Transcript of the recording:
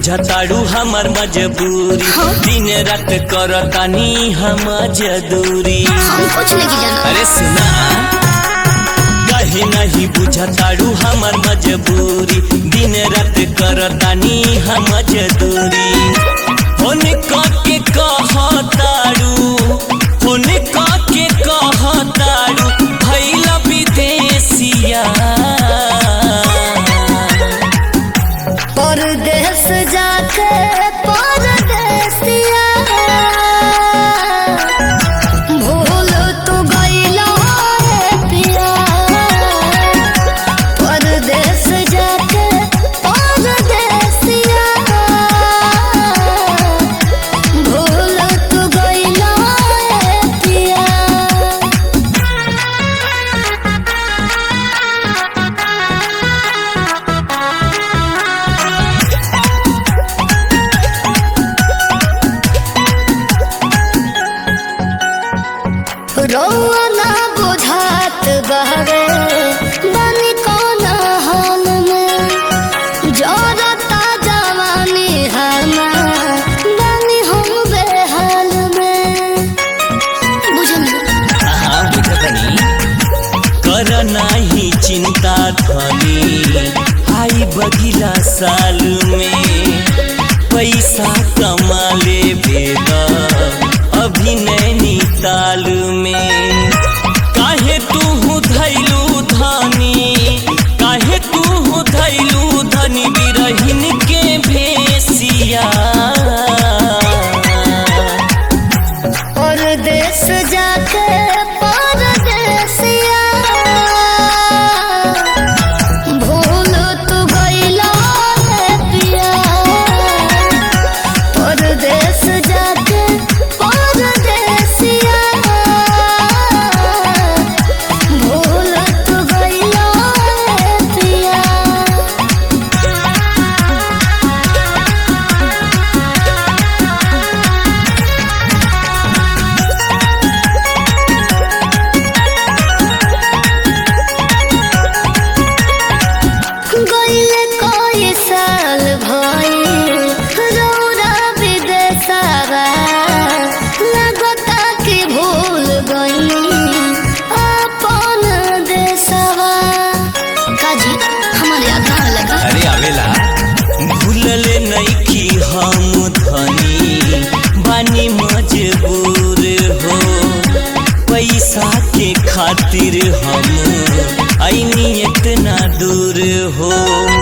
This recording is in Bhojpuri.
बुझताड़ू हमर मजबूरी दिन रात करतानी हम जदूरी हम कुछ नहीं जाना अरे सुना कहे नहीं बुझताड़ू हमर मजबूरी दिन रात करतानी हम जदूरी होने के कहताड़ू होने के कहताड़ू भैला विदेशिया परदेश जाके परदेसिया भूल तू गइला रे पिया परदेश जाके परदेसिया भूल तू गइला रे पिया रौना बुझात बहरे बनी कौन हाल में जरता जवानी हमार बनी हम बेहाल में बुझनी हाँ बुझतनी कर नाही चिंता धनी आई बगिला साल में पैसा कमा ले बेदा अभी नैनीताल में काहे तू धैलू धनी काहे तू धैलू धनी बिरहिन के भेसिया परदेश जाके परदेसिया भूल तू गइला रे पिया परदेश जाके परदेसिया भूल तू गइला रे पिया गइले कोई साल भइल रौरा विदेशवा लगता कि भूल गइनी अपन देशवा काजी हमारे याद ना लगा अरे आवेला भूलले नइखी हम धनी बानी मजबूर हो पैसा के खातिर हम आईनी इतना दूर हो